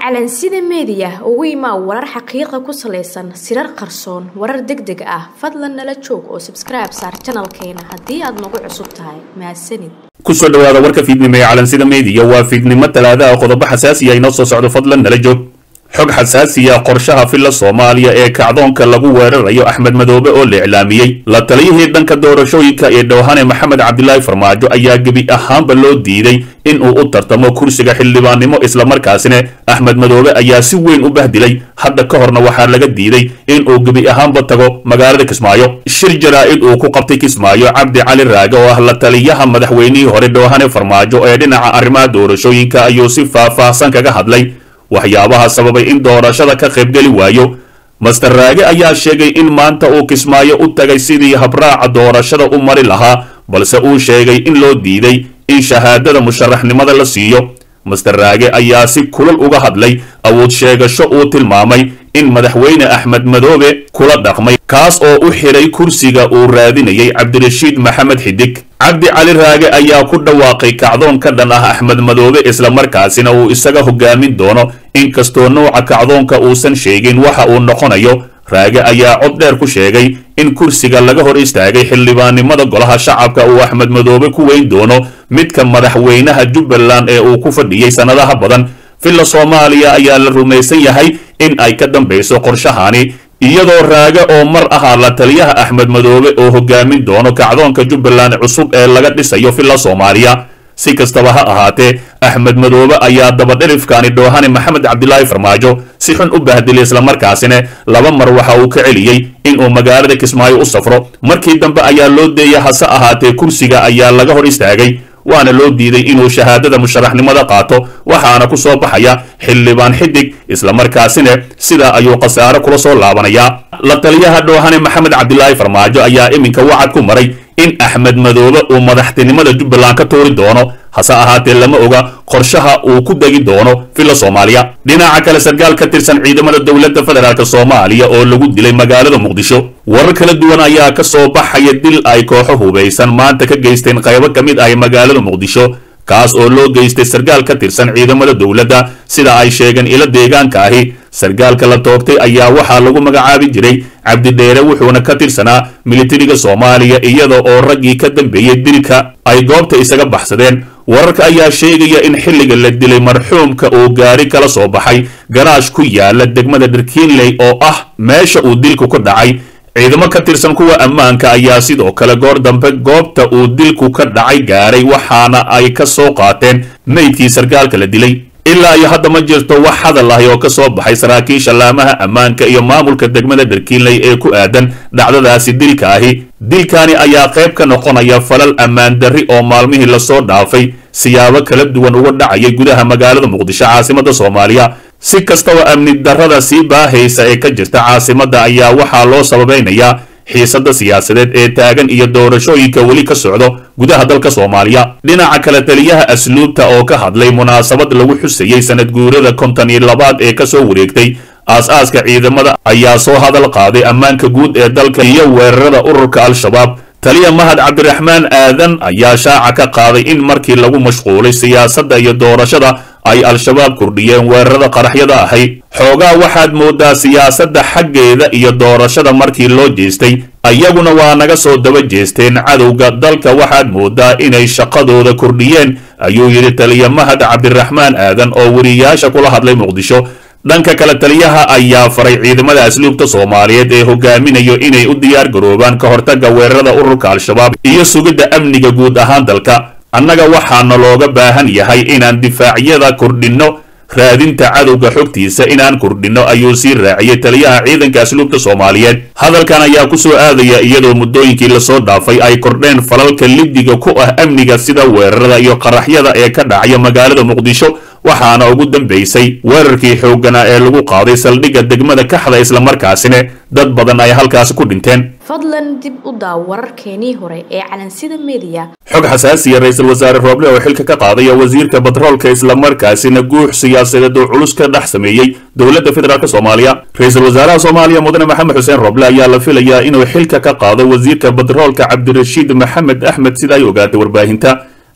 calansida meediya ugu imaa warar xaqiiqa ku salaysan sirar qarsoon warar deg deg ah fadlan nala joog oo sabskribe saar janalkeena haddii aad nagu cusub tahay mahadsanid kusoo dhawaada warka fiidnimo ee calansida meediya waa fiidnimo talaada ah qodobo xasaasiya inoo soo socdo fadlan nala joog xog xasaasiya qorshaha filla soomaaliya ee kacdoonka lagu weerarayo axmed madoobe oo la iclaamiyey la taliyihii dhanka doorashooyinka ee dhowhane maxamed cabdilaahi farmaajo ayaa gebi ahaanba loo diiday in uu u tartamo kursiga xildhibaannimo islamarkaasina axmed madoobe ayaa si weyn u bahdilay hadda ka horna waxaa laga diiday in uu gebi ahaanba tago magaalada kismaayo shir jaraa'id uu ku qabtay kismaayo cabdi cali raage oo ah la taliyaha madaxweynihii hore dhowhane farmaajo ee dhinaca arrimaha doorashooyinka ayuu si faah-faahsan kaga hadlay waxyaabaha sababay in doorashada ka qaybgeli waayo master raage ayaa sheegay in maanta uu kismaayo u tagay sidii habraaca doorashada u mari lahaa balse uu sheegay in loo diiday in shahaadada musharaxnimada la siiyo master raage ayaa si kulal uga hadlay awood sheegasho uu tilmaamay in madaxweyne axmed madoobe kula dhaqmay kaas oo u xidhay kursiga uu raadinayay cabdirashiid maxamed xidig cabdi cali raage ayaa ku dhawaaqay kacdoon ka dhan ah axmed madoobe islamarkaasina uu isaga hogaamin doono inkastoo nouca kacdoonka uusan sheegin waxa uu noqonayo raage ayaa cod dheer ku sheegay in kursiga laga hor istaagay xildhibaannimada golaha shacabka uu axmed madoobe ku weyn doono midka madaxweynaha jubbaland ee uu ku fadhiyey sannadaha badan villa soomaaliya ayaa la rumaysan yahay in ay ka dambayso qorshahani iyadoo raage oo mar ahaa la taliyaha axmed madoobe oo hogaamin doono kacdoonka jubbaland cusub ee laga dhisayo villa soomaaliya si kastaba ha ahaatee axmed madoobe ayaa dabadherifkaani dhoohane maxamed cabdilaahi farmaajo si xun u bahdilay islamarkaasina laba mar waxa uu ka celiyey inuu magaalada kismaayo u safro markii dambe ayaa loo deeyay hase ahaatee kursiga ayaa laga hor istaagay waana loo diiday inuu shahaadada musharaxnimada qaato waxaana ku soo baxaya xildhibaan xidig islamarkaasina sidaa ayuu khasaare kula soo laabanayaa la taliyaha dhoohane maxamed cabdilaahi farmaajo ayaa iminka wacad ku maray in axmed madoobe uu madaxtinimada jubbaland ka tuuri doono hase ahaatee lama oga qorshaha uu ku degi doono villa soomaaliya dhinaca kale sarkaal ka tirsan ciidamada dowladda federaalk soomaaliya oo lagu dilay magaalada muqdisho warar kala duwan ayaa ka soo baxaya dil ay kooxo hubaysan maanta ka geysteen qaybo ka mid ah magaalada muqdisho kaas oo loo geystay sarkaal ka tirsan ciidamada dowladda sida ay sheegeen ilo deegaanka ahi sarkaalka la toogtay ayaa waxaa lagu magacaabi jiray cabdidheere wuxuuna ka tirsanaa militariga soomaaliya iyada oo raggii ka dambeeyey dilka ay goobta isaga baxsadeen wararka ayaa sheegaya in xilliga la dilay marxuumka uu gaari kala soo baxay garaash ku yaala degmada dharkiinley oo ah meesha uu dilku ka dhacay ciidamo ka tirsan kuwa ammaanka ayaa sidoo kale goor dambe goobta uu dilku ka dhacay gaaray waxaana ay ka soo qaateen meydkii sarkaalka la dilay ilaa iyo hadda ma jirto wax hadal ahi oo ka soo baxay saraakiisha laamaha ammaanka iyo maamulka degmada dharkiinley ee ku aadan dhacdadaasi dilka ahi dilkani ayaa qayb ka noqonaya falal ammaan darri oo maalmihii lasoo dhaafay siyaabo kala duwan uga dhacayay gudaha magaalada muqdisho caasimada soomaaliya si kastaba amni darrada sii baahaysa ee ka jirta caasimadda ayaa waxaa loo sababaynayaa xiisadda siyaasadeed ee taagan iyo doorashooyinka weli ka socdo gudaha dalka soomaaliya dhinaca kale taliyaha asluubta oo ka hadlay munaasabad lagu xusayey sanad guurada konton iyo labaad ee kasoo wareegtay aas-aaska ciidamada ayaa soo hadal qaaday ammaanka guud ee dalka iyo weerarada ururka al-shabaab taliya mahad cabdiraxmaan aadan ayaa shaaca ka qaaday in markii lagu mashquulay siyaasadda iyo doorashada ay al-shabaab kordhiyeen weerarada qaraxyada ahay xoogaa waxaad moodaa siyaasadda xaggeeda iyo doorashada markii loo jeestay ayaguna waa naga soo daba jeesteen cadowga dalka waxaad moodaa inay shaqadooda kordhiyeen ayuu yidhi taliya mahad cabdiraxmaan aadan oo weriyaasha kula hadlay muqdisho dhanka kale taliyaha ayaa faray ciidamada asluubta soomaaliyeed ee hogaaminayo inay u diyaar garoobaan ka hortagga weerarada ururka al-shabaab iyo sugidda amniga guud ahaan dalka annaga waxaana looga baahan yahay inaan difaacyada kordhinno raadinta cadowga xogtiisa inaan kordhinno ayuu sii raaciyey taliyaha ciidanka asluubta soomaaliyeed hadalkan ayaa ku soo aadaya iyadoo muddooyinkii lasoo dhaafay ay kordheen falalka lidiga ku ah amniga sida weerarada iyo qaraxyada ee ka dhacaya magaalada muqdisho waxaana ugu dambaysay weerarkii xoogganaa ee lagu qaaday saldhigga degmada kaxda islamarkaasina dad badan ay halkaasi ku dhinteen fadlan dib u daaw wararkeenii hore ee calansida meediya xog xasaasiya ra-iisul wasaare rooble oo xilka ka qaadaya wasiirka batroolka islamarkaasina guux siyaasadeed oo culus ka dhex sameeyey dowladda federaalk soomaaliya ra-iisul wasaaraha soomaaliya mudane maxamed xuseen rooble ayaa la filayaa inuu xilka ka qaado wasiirka batroolka cabdirashiid maxamed axmed sida ay ogaatay warbaahinta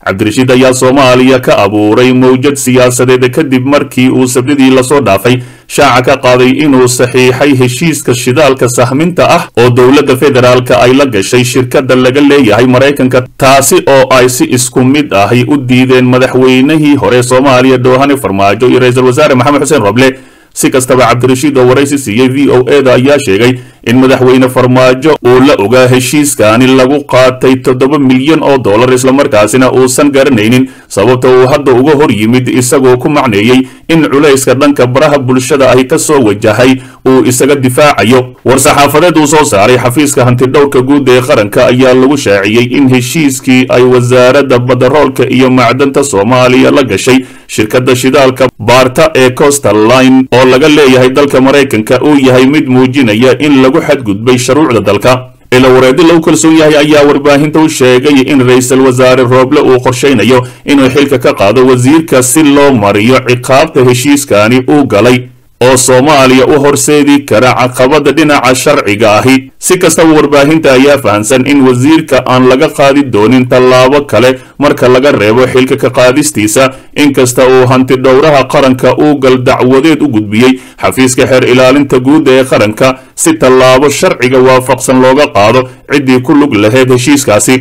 cabdirashiid ayaa soomaaliya ka abuuray mowjad siyaasadeed kadib markii uu sabdidii lasoo dhaafay shaaca ka qaaday inuu saxiixay heshiiska shidaalka sahminta ah oo dowladda federaalka ay la gashay shirkadda laga leeyahay maraykanka taasi oo ay si isku mid ahi u diideen madaxweynihii hore soomaaliya doohane farmaajo iyo ra-iisul wasaare maxamed xuseen roble si kastaba cabdirashiid oo waraysi siiyey v o e da ayaa sheegay in madaxweyne farmaajo uu la ogaa heshiiskaani lagu qaatay toddoba milyan oo dollar islamarkaasina uusan garanaynin sababta uu hadda uga hor yimid isagoo ku macneeyey in culayska dhanka baraha bulshada ahi ka soo wajahay uu isaga difaacayo war-saxaafadeed uu soo saaray xafiiska hantidhowrka guud ee qaranka ayaa lagu shaaciyey in heshiiskii ay wasaaradda badaroolka iyo macdanta soomaaliya la gashay shirkadda shidaalka baarta ee costal line oo laga leeyahay dalka maraykanka uu yahay mid muujinaya in lagu xadgudbay shuruucda dalka ila wareedi lagu kalsoon yahay ayaa warbaahinta u sheegay in ra-iisul wasaare rooble uu qorshaynayo inuu xilka ka qaado wasiirka si loo mariyo ciqaabta heshiiskani uu galay oo soomaaliya u horseedi kara caqabada dhinaca sharciga ahi si kastaba warbaahinta ayaa fahamsan in wasiirka aan laga qaadi doonin tallaabo kale marka laga reebo xilka ka qaadistiisa inkasta uu hanti dhowraha qaranka uu gal dacwadeed u gudbiyey xafiiska xeer ilaalinta guud ee qaranka si tallaabo sharciga waafaqsan looga qaado ciddii ku lug lahayd heshiiskaasi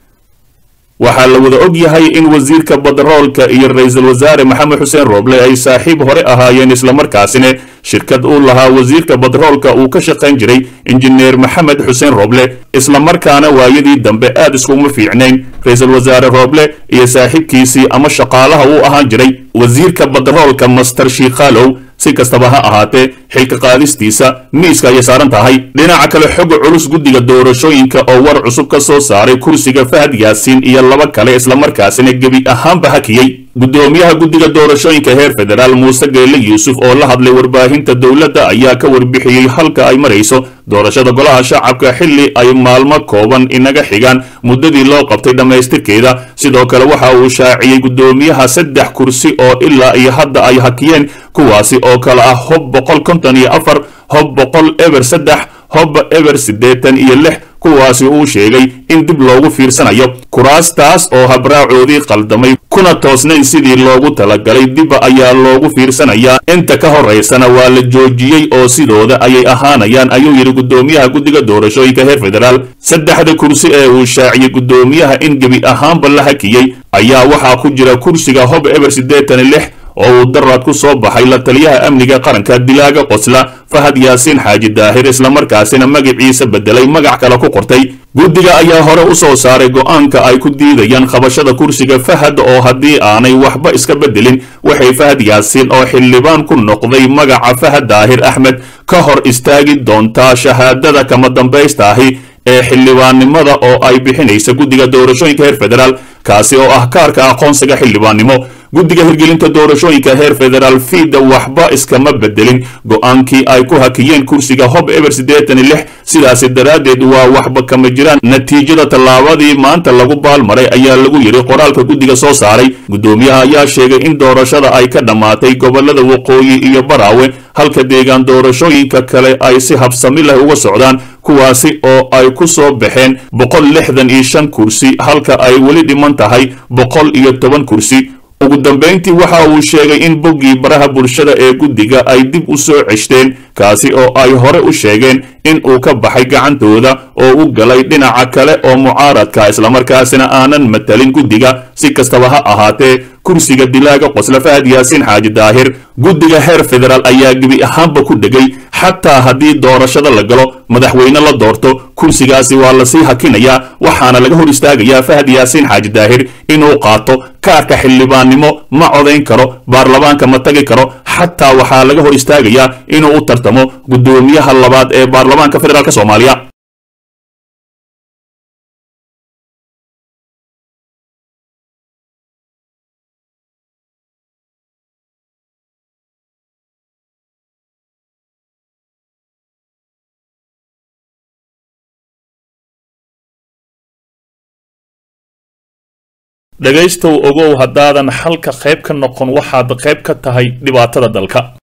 waxaa la wada og yahay in wasiirka badaroolka iyo ra-iisul wasaare maxamed xuseen rooble ay saaxiib hore ahaayeen islamarkaasina shirkad uu lahaa wasiirka badaroolka uu ka shaqayn jiray injineer maxamed xuseen rooble islamarkaana waayadii dambe aad iskuma fiicnayn ra-iisul wasaare rooble iyo saaxiibkiisii ama shaqaalaha uu ahaan jiray wasiirka badaroolka master shiikhaalow si kastaba ha ahaatee xilka qaadistiisa miiska ayay saaran tahay dhinaca kale xoga culus guddiga doorashooyinka oo war cusub ka soo saaray kursiga fahad yaasiin iyo laba kale islamarkaasina gebi ahaanba hakiyey guddoomiyaha guddiga doorashooyinka heer federaal muuse geelle yuusuf oo la hadlay warbaahinta dowladda ayaa ka warbixiyey halka ay marayso doorashada golaha shacabka xilli ay maalmo kooban inaga xigaan muddadii loo qabtay dhammaystirkeeda sidoo kale waxa uu shaaciyey guddoomiyaha saddex kursi oo ilaa iyo hadda ay hakiyeen kuwaasi oo kale ah hob boqol konton iyo afar hob boqol eber saddex hob eber siddeetan iyo lix kuwaasi uu sheegay in dib loogu fiirsanayo kuraastaas oo habraacoodii qaldamay kuna toosnayn sidii loogu talagalay dibba ayaa loogu fiirsanayaa inta ka horaysana waa la joojiyey oo sidooda ayay ahaanayaan ayuu yidhi guddoomiyaha guddiga doorashooyinka heer federaal saddexda kursi ee uu shaaciyey guddoomiyaha in gebi ahaanba la hakiyey ayaa waxaa ku jira kursiga hob eber siddeetan iyo lix oo uu daraad ku soo baxay la taliyaha amniga qaranka dilaaga qosla fahad yaasiin xaaji daahir islamarkaasina magaciisa bedelay magac kale ku qortay guddiga ayaa hore u soo saaray go'aanka ay ku diidayaan qabashada kursiga fahad oo haddii aanay waxba iska bedelin waxay fahad yaasiin oo xildhibaan ku noqday magaca fahad daahir axmed ka hor istaagi doontaa shahaadada kama dambaysta ahi ee xildhibaannimada oo ay bixinaysa guddiga doorashooyinka heer federaal kaasi oo ah kaarka aqoonsiga xildhibaannimo guddiga hirgelinta doorashooyinka heer federaal fiida waxba iskama bedelin go'aankii ay ku hakiyeen kursiga hob eber siddeetan iyo lix sidaasi daraaddeed waa waxba kama jiraan natiijada tallaabadii maanta lagu baalmaray ayaa lagu yidhi qoraalka guddiga soo saaray guddoomiyaha ayaa sheegay in doorashada ay ka dhammaatay gobollada waqooyi iyo baraawe halka deegaan doorashooyinka kale ay si habsami leh uga socdaan kuwaasi oo ay ku soo baxeen boqol lixdan iyo shan kursi halka ay weli dhiman tahay boqol iyo toban kursi ugu dambayntii waxa uu sheegay in boggii baraha bulshada ee guddiga ay dib u soo ceshteen kaasi oo ay hore u sheegeen in uu ka baxay gacantooda oo u galay dhinaca kale oo mucaaradka islamarkaasina aanan matalin guddiga si kastaba ha ahaatee kursiga dilaaga qosla fahad yaasiin xaaji daahir guddiga heer federaal ayaa gebi ahaanba ku dhegay xataa haddii doorashada la galo madaxweyne la doorto kursigaasi waa lasii hakinayaa waxaana laga hor istaagayaa fahad yaasiin xaaji daahir inuu qaato kaarka xildhibaannimo ma codayn karo baarlamaanka ma tagi karo xataa waxaa laga hor istaagayaa inuu u tartamo guddoomiyaha labaad ee baarlamaanka federaalk soomaaliya dhegaystow ogow haddaadan xalka qayb ka noqon waxaad qayb ka tahay dhibaatada dalka